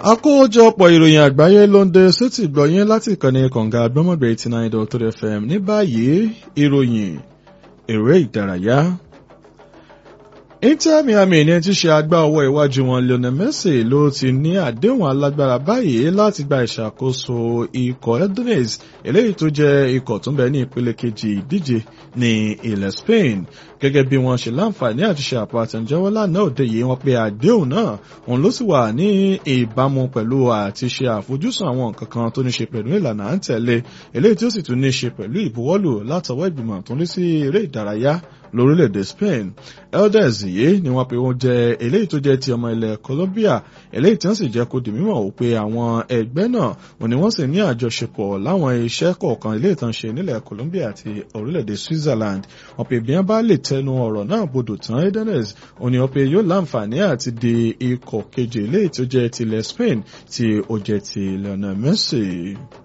àkójọpọ̀ ìròyìn àgbáyé ló ń dé sétí gbọ̀yìn láti ìkànnì kànga gbọ́mọ̀gbẹ̀ eighty nine dot three fm ní báyìí ìròyìn eré ìdárayá. Inter Miami ní ti ṣe agbá ọwọ́ iwájú wọn Lionel Messi ló ti ní àdéhùn alágbára báyìí láti gba ìṣàkóso ikọ̀ Ednes eléyìí tó jẹ́ ikọ̀ tó ń bẹ ní ìpele kejì ìdíje ní ilẹ̀ Spain gẹ́gẹ́ bí wọ́n ṣe láǹfààní àti ṣe àpò àtẹ̀jẹ́wọ́ lánàá òde yìí wọ́n pe àdéhùn náà òun ló sì wà ní ìbámu pẹ̀lú àti ṣe àfojúsùn àwọn nǹkan kan tó ní ṣe pẹ̀lú ìlànà à ń tẹ̀lé eléyìí tí ó sì tún ní ṣe pẹ̀lú ìbuwọ́lù látọwọ́ ìgbìmọ̀ tó ń rí sí eré ìdárayá lórílẹ̀‐èdè Spain elders yìí ni wọ́n pe wọ́n jẹ́ eléyìí tó jẹ́ ti ọmọ ilẹ̀ Colombia eléyìí tí wọ́n sì jẹ́ kó di mímọ̀ wò pé àwọn ẹgbẹ́ náà wọ́n ní wọ́n sì ní àjọṣepọ̀ láwọn iṣẹ́ kọ̀ọ̀kan eléyìí tán ṣe nílẹ̀ Colombia àti orílẹ̀‐èdè Switzerland wọ́n pe bí wọ́n bá lè tẹnu ọ̀rọ̀ náà bodò tán edenes wọ́n ní wọ́n pe yóò láǹfààní àti di ikọ̀ kejì eléyìí tó jẹ́ tilẹ̀ Spain tí ó jẹ́ ti Lionel Messi.